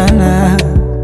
sana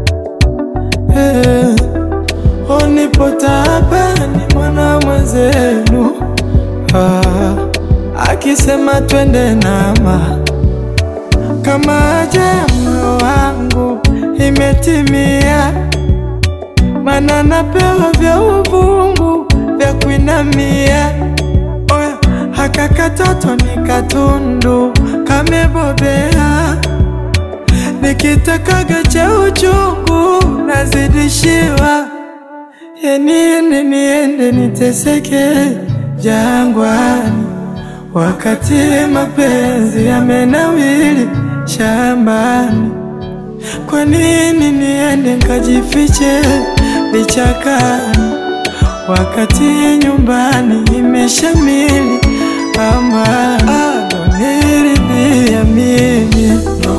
hey. Onipo taabani mwana mwenzenu ah, akisema twende nama kama aja moyo wangu imetimia, mana napewa vya uvungu vya kuinamia. Oya, haka katoto ni katundu kamebobea, nikitakaga cha uchungu nazidishiwa. Yeniende niende niteseke jangwani, wakati mapenzi yamenawili shambani. Kwa nini niende nkajifiche vichakani, wakati nyumbani imeshamili amani? Aloniridhia mimi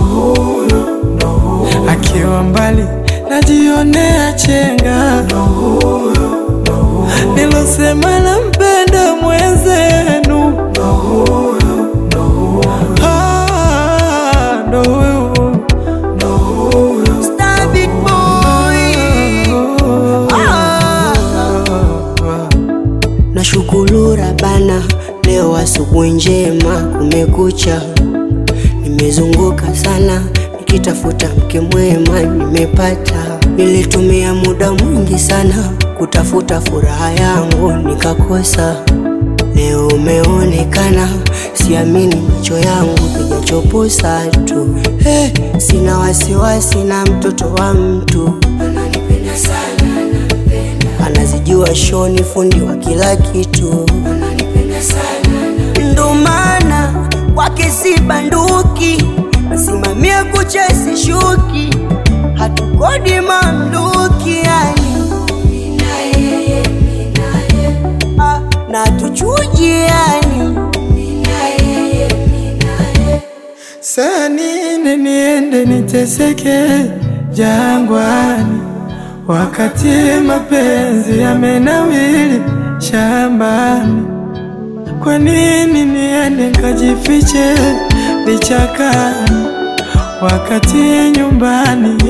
akiwa mbali najionea chenga nilosema nampenda mwenzenu Ah, ndo huyu Star Big Boy. Ah. Nashukuru Rabana, leo asubuhi njema, kumekucha. Nimezunguka sana nikitafuta mke mwema, nimepata. Nilitumia muda mwingi sana kutafuta furaha yangu, nikakosa. Leo umeonekana, siamini macho yangu, kijachoposa tu. Hey, sina wasiwasi na mtoto wa mtu ananipenda sana, anampenda. Anazijua shoni, fundi wa kila kitu ananipenda sana, ndo maana kwake si banduki, nasimamia kucha sishuki, hatukodi mamluki yani Ah, na tuchuji yani Saa nini niende niteseke jangwani, wakati mapenzi yamenawili shambani? Kwa nini niende nkajifiche vichakani, wakati nyumbani